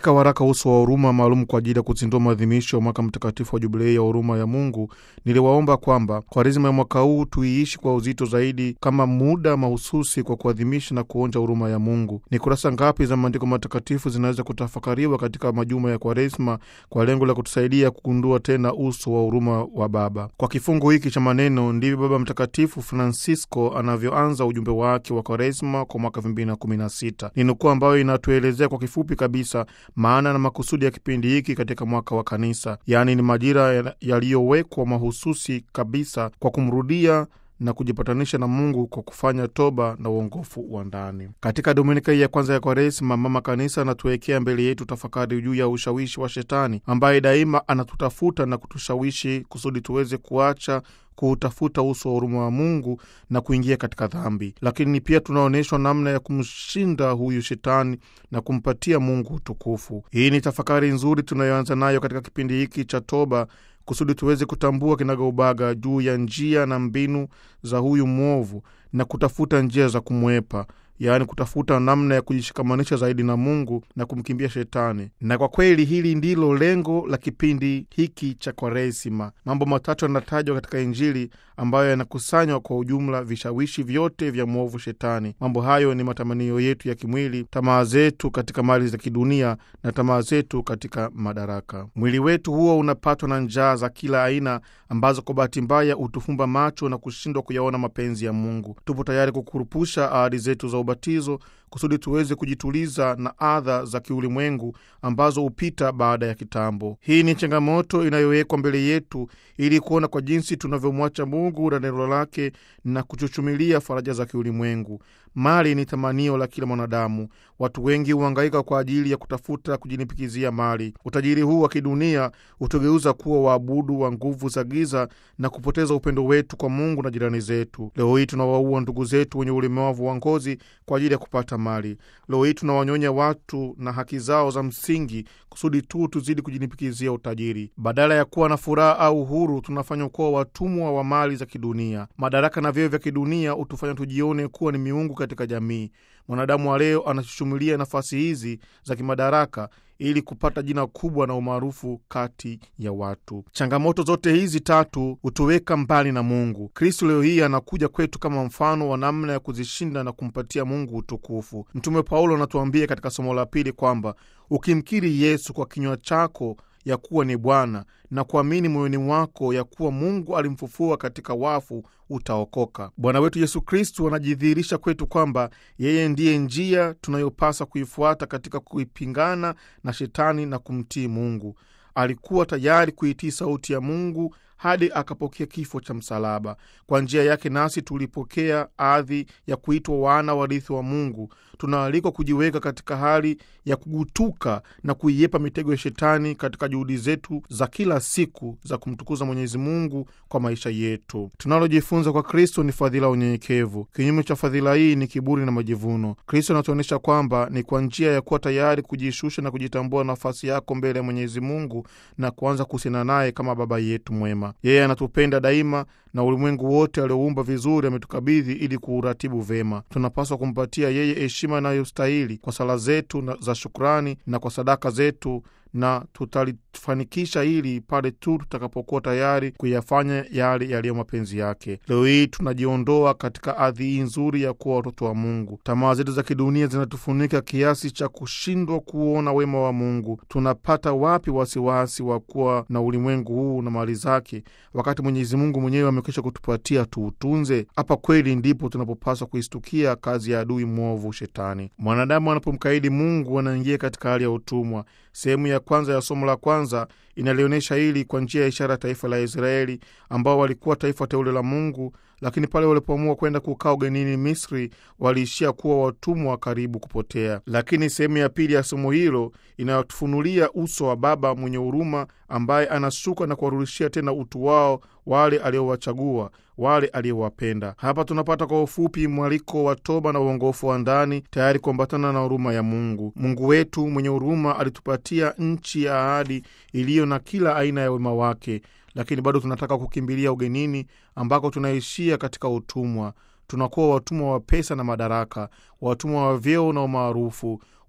Katika waraka uso wa huruma maalum kwa ajili ya kuzindua maadhimisho ya mwaka mtakatifu wa jubilei ya huruma ya Mungu, niliwaomba kwamba Kwaresima ya mwaka huu tuiishi kwa uzito zaidi kama muda mahususi kwa kuadhimisha na kuonja huruma ya Mungu. Ni kurasa ngapi za maandiko matakatifu zinaweza kutafakariwa katika majuma ya Kwaresima kwa lengo la kutusaidia kugundua tena uso wa huruma wa Baba? Kwa kifungu hiki cha maneno ndivyo Baba Mtakatifu Francisco anavyoanza ujumbe wake wa Kwaresima kwa mwaka 2016. Ni nukuu ambayo inatuelezea kwa kifupi kabisa maana na makusudi ya kipindi hiki katika mwaka wa Kanisa, yaani ni majira yaliyowekwa mahususi kabisa kwa kumrudia na kujipatanisha na Mungu kwa kufanya toba na uongofu wa ndani. Katika dominika hii ya kwanza ya Kwaresima, Mama Kanisa anatuwekea mbele yetu tafakari juu ya ushawishi wa Shetani ambaye daima anatutafuta na kutushawishi kusudi tuweze kuacha kuutafuta uso wa huruma wa Mungu na kuingia katika dhambi. Lakini pia tunaonyeshwa namna ya kumshinda huyu Shetani na kumpatia Mungu utukufu. Hii ni tafakari nzuri tunayoanza nayo katika kipindi hiki cha toba kusudi tuweze kutambua kinagaubaga juu ya njia na mbinu za huyu mwovu na kutafuta njia za kumwepa, yaani kutafuta namna ya kujishikamanisha zaidi na Mungu na kumkimbia Shetani. Na kwa kweli hili ndilo lengo la kipindi hiki cha Kwaresima. Mambo matatu yanatajwa katika Injili ambayo yanakusanywa kwa ujumla vishawishi vyote vya mwovu Shetani. Mambo hayo ni matamanio yetu ya kimwili, tamaa zetu katika mali za kidunia na tamaa zetu katika madaraka. Mwili wetu huo unapatwa na njaa za kila aina ambazo kwa bahati mbaya hutufumba macho na kushindwa kuyaona mapenzi ya Mungu. Tupo tayari kukurupusha ahadi zetu za ubatizo kusudi tuweze kujituliza na adha za kiulimwengu ambazo hupita baada ya kitambo. Hii ni changamoto inayowekwa mbele yetu ili kuona kwa jinsi tunavyomwacha Mungu na neno lake na kuchuchumilia faraja za kiulimwengu. Mali ni tamanio la kila mwanadamu. Watu wengi huhangaika kwa ajili ya kutafuta kujinipikizia mali. Utajiri huu wa kidunia hutugeuza kuwa waabudu wa nguvu za giza na kupoteza upendo wetu kwa Mungu na jirani zetu. Leo hii tunawaua ndugu zetu wenye ulemavu wa ngozi kwa ajili ya kupata mali. Leo hii tunawanyonya watu na haki zao za msingi kusudi tu tuzidi kujinipikizia utajiri. Badala ya kuwa na furaha au uhuru, tunafanywa kuwa watumwa wa mali za kidunia. Madaraka na vyeo vya kidunia hutufanya tujione kuwa ni miungu katika jamii. Mwanadamu wa leo anachuchumilia nafasi hizi za kimadaraka ili kupata jina kubwa na umaarufu kati ya watu. Changamoto zote hizi tatu hutuweka mbali na Mungu. Kristo leo hii anakuja kwetu kama mfano wa namna ya kuzishinda na kumpatia Mungu utukufu. Mtume Paulo anatuambia katika somo la pili kwamba ukimkiri Yesu kwa kinywa chako ya kuwa ni Bwana na kuamini moyoni mwako ya kuwa Mungu alimfufua katika wafu utaokoka. Bwana wetu Yesu Kristu anajidhihirisha kwetu kwamba yeye ndiye njia tunayopasa kuifuata katika kuipingana na Shetani na kumtii Mungu. Alikuwa tayari kuitii sauti ya Mungu hadi akapokea kifo cha msalaba. Kwa njia yake nasi tulipokea adhi ya kuitwa wana warithi wa Mungu. Tunaalikwa kujiweka katika hali ya kugutuka na kuiepa mitego ya Shetani katika juhudi zetu za kila siku za kumtukuza Mwenyezi Mungu kwa maisha yetu. Tunalojifunza kwa Kristo ni fadhila ya unyenyekevu. Kinyume cha fadhila hii ni kiburi na majivuno. Kristo anatuonyesha kwamba ni kwa njia ya kuwa tayari kujishusha na kujitambua nafasi yako mbele ya Mwenyezi Mungu na kuanza kuhusiana naye kama Baba yetu mwema. Yeye anatupenda daima na ulimwengu wote alioumba vizuri ametukabidhi ili kuuratibu vema. Tunapaswa kumpatia yeye heshima inayostahili kwa sala zetu za shukrani na kwa sadaka zetu, na tutalifanikisha hili pale tu tutakapokuwa tayari kuyafanya yale yaliyo mapenzi yake. Leo hii tunajiondoa katika ardhi hii nzuri ya kuwa watoto wa Mungu. Tamaa zetu za kidunia zinatufunika kiasi cha kushindwa kuona wema wa Mungu. Tunapata wapi wasiwasi wa kuwa na ulimwengu huu na mali zake, wakati Mwenyezi Mungu mwenyewe amekwisha kutupatia tuutunze? Hapa kweli ndipo tunapopaswa kuistukia kazi ya adui mwovu Shetani. Mwanadamu anapomkaidi Mungu anaingia katika hali ya utumwa. Sehemu ya kwanza ya somo la kwanza inalionyesha hili kwa njia ya ishara ya taifa la Israeli ambao walikuwa taifa teule la Mungu, lakini pale walipoamua kwenda kukaa ugenini Misri waliishia kuwa watumwa karibu kupotea. Lakini sehemu ya pili ya somo hilo inayotufunulia uso wa Baba mwenye huruma ambaye anashuka na kuwarudishia tena utu wao wale aliowachagua wale aliyowapenda. Hapa tunapata kwa ufupi mwaliko wa toba na uongofu wa ndani, tayari kuambatana na huruma ya Mungu. Mungu wetu mwenye huruma alitupatia nchi ya ahadi iliyo na kila aina ya wema wake, lakini bado tunataka kukimbilia ugenini ambako tunaishia katika utumwa. Tunakuwa watumwa wa pesa na madaraka, watumwa wa vyeo na umaarufu,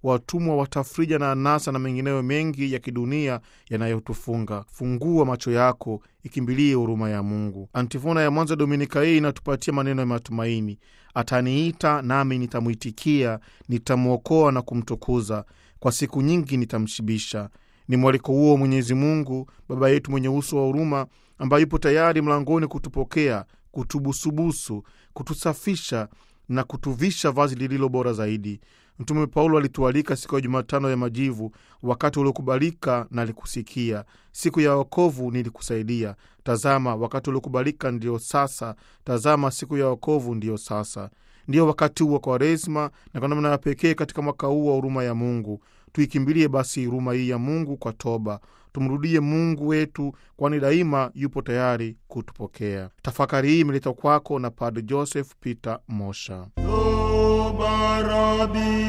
watumwa wa tafrija na anasa na mengineyo mengi ya kidunia yanayotufunga. Fungua macho yako, ikimbilie huruma ya Mungu. Antifona ya mwanzo Dominika hii inatupatia maneno ya matumaini: ataniita nami nitamwitikia, nitamwokoa na kumtukuza, kwa siku nyingi nitamshibisha. Ni mwaliko huo Mwenyezi Mungu Baba yetu mwenye uso wa huruma, ambaye yupo tayari mlangoni kutupokea, kutubusubusu, kutusafisha na kutuvisha vazi lililo bora zaidi. Mtume Paulo alitualika siku ya Jumatano ya Majivu, wakati uliokubalika nalikusikia, siku ya wokovu nilikusaidia. Tazama, wakati uliokubalika ndiyo sasa, tazama, siku ya wokovu ndiyo sasa. Ndiyo wakati huu wa Kwaresma, na kwa namna ya pekee katika mwaka huu wa huruma ya Mungu tuikimbilie basi huruma hii ya Mungu kwa toba. Tumrudie Mungu wetu, kwani daima yupo tayari kutupokea. Tafakari hii imeletwa kwako na Padre Joseph Peter Mosha. Barabi,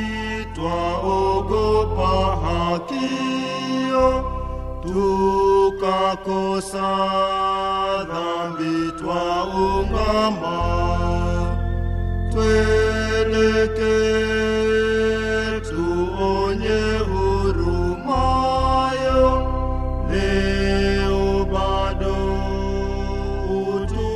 twaogopa hakio, tukakosa dhambi, twaungama, tweleke tuonye hurumayo, leo bado utu